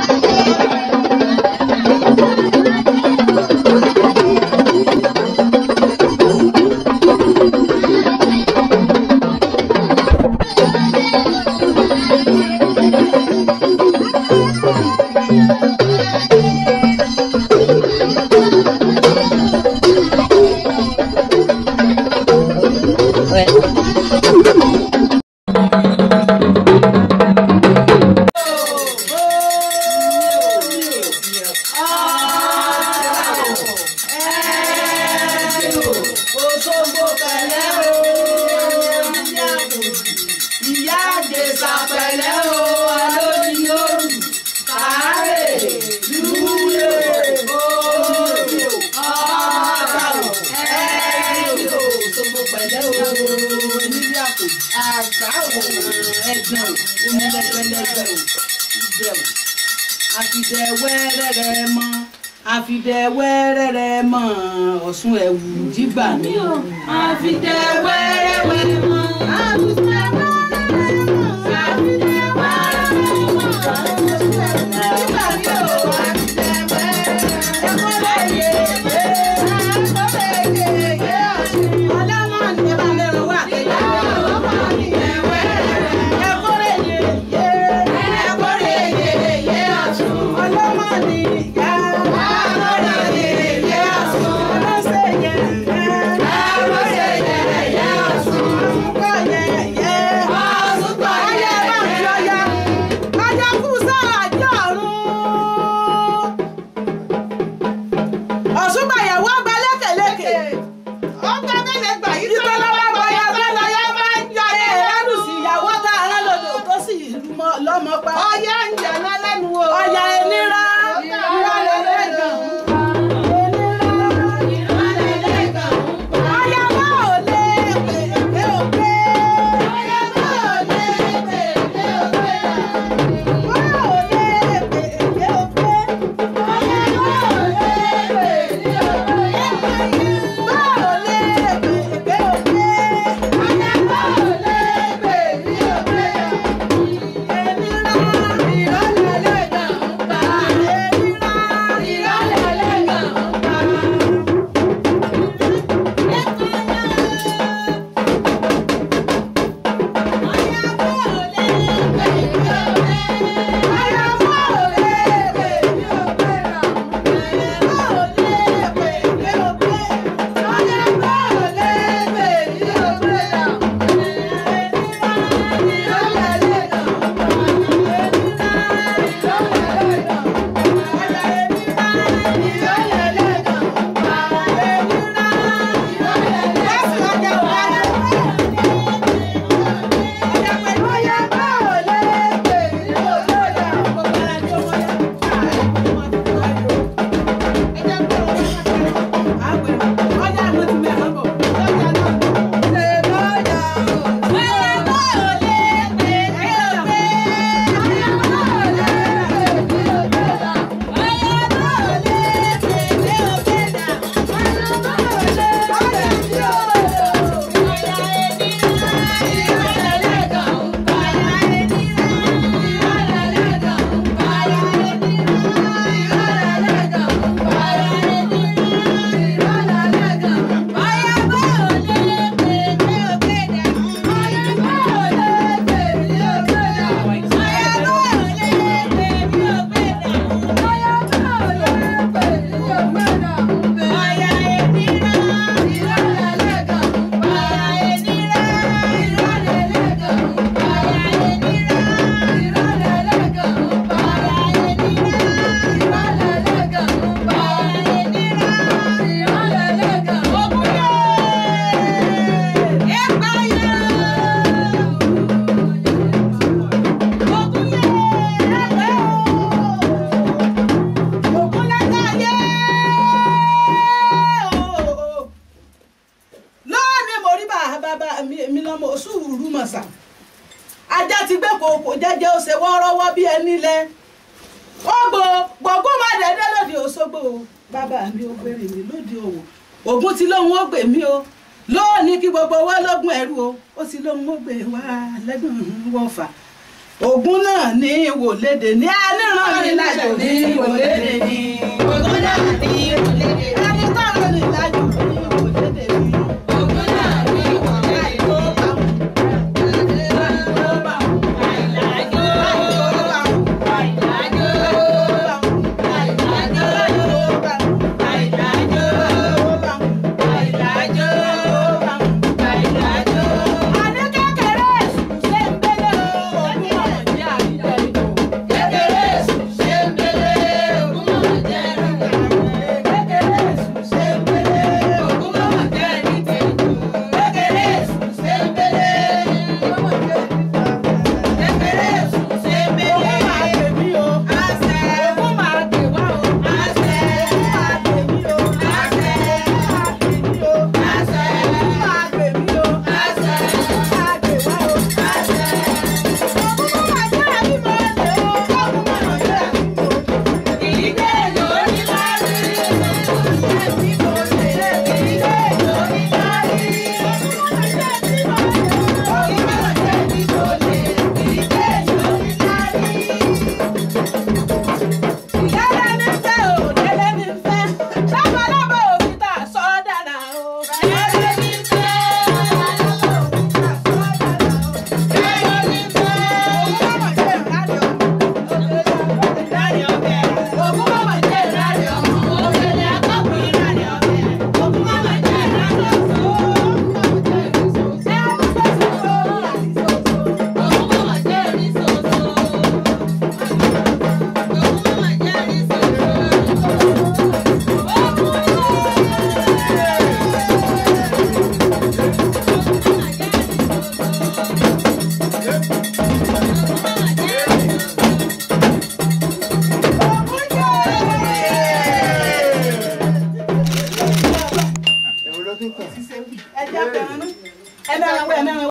Òṣogbo pẹ̀lẹ́ o, ìyá àjèsà pẹ̀lẹ́ o, alóni lóru, kàárè, lúlé, oòrùn, ọ̀ọ́dàwọ̀, ẹ̀ẹ́dò, Òṣogbo pẹ̀lẹ́ o, onílé àpò, àgbà o, ẹ̀gbọ́n o, onílẹ̀gbẹ̀lẹ̀gbẹ̀ o, ìjẹ̀ o, àfìdẹ̀ wẹ́rẹ́rẹ́ mọ́ àfìdẹ̀ wẹ́rẹ́rẹ́ mọ́ ọ̀ṣun ẹ̀wù jígbà mi o. àfìdẹ̀ wẹ́rẹ́wẹ́ mọ́ àfìdẹ̀ wẹ́rẹ́rẹ́ mọ́ àfìdẹ̀ wẹ́rẹ́rẹ́ mọ́ ọ̀ṣun ẹ̀wù jígbà mi o. àfìdẹ̀ wẹ́rẹ́rẹ́ mọ́ lẹ́yẹ yé àkọ́lẹ̀ yé yé ọ̀ṣun. ọlọ́mọ ni ẹ bá lẹ́rọ wá àtẹ̀yẹ ọlọ́mọ ni ẹ wẹ́rẹ́rẹ́ ẹ̀kọ́rẹ́ yé yé ẹ̀kọ́rẹ́ yé yé ọ̀ṣun. ọlọ́mọ ni ìyá. Ọ̀ṣunbàyàwó ọgbà lékèlékè. Ọgbà mélòó gbà yí tó lọ́wọ́ bọ̀yá bọ́lá yá máa ń jọ ẹ̀ ẹ̀rù sí ìyàwó tá a rán lòdò tó sì lọ́mọ pa. Ọyá ń jà lọ́lẹ́nu o. Ọyá ẹnira. Ìrọ̀lẹ́ lẹ́gàn. kòkò jẹ́jẹ́ ó ṣe wọ́ọ́rọ́wọ́ bí ẹni lẹ ó gbò gbọ̀ngún má dédé lòdì Òṣogbo o bàbá mi ó gbèrè mi lòdì òwò ògùn tí lóun ó gbè mí o lóòní kí gbogbo owó lógún ẹrú o ó sì lóun ó gbè wá lẹ́gbọ̀n wọ́fà Ògún náà ní ìwòlédè ní ẹnìràn ní ìlàjò ní ìwòlédè ní. Ògún náà ní ìwòlédè ní. Ẹni tọ́rọ ní ìlàjò ní ìwòlédè ní. Ògún náà ní ìwòlédè ní. Àìlájó. Àìlájó. Àìlájó. Àìlájó. Àìlájó. Kékeré sùn ṣe ń belé, ògún mọ̀mọ́ jẹ́ ẹ̀rù. Ògún mọ̀mọ́ jẹ́ ní tètò. Kékeré sùn ṣe ń belé. Kékeré sùn ṣe ń belé. Àṣẹ. Àṣẹ. Àṣẹ. Àṣẹ. Ìdílé lórí lárí. Ìdílé lórí lárí. Ògún mọ̀mọ́ jẹ́ ní tòlè. Ìdílé lórí lárí. Ẹ bẹ̀rẹ̀ wẹ̀ mẹ́rin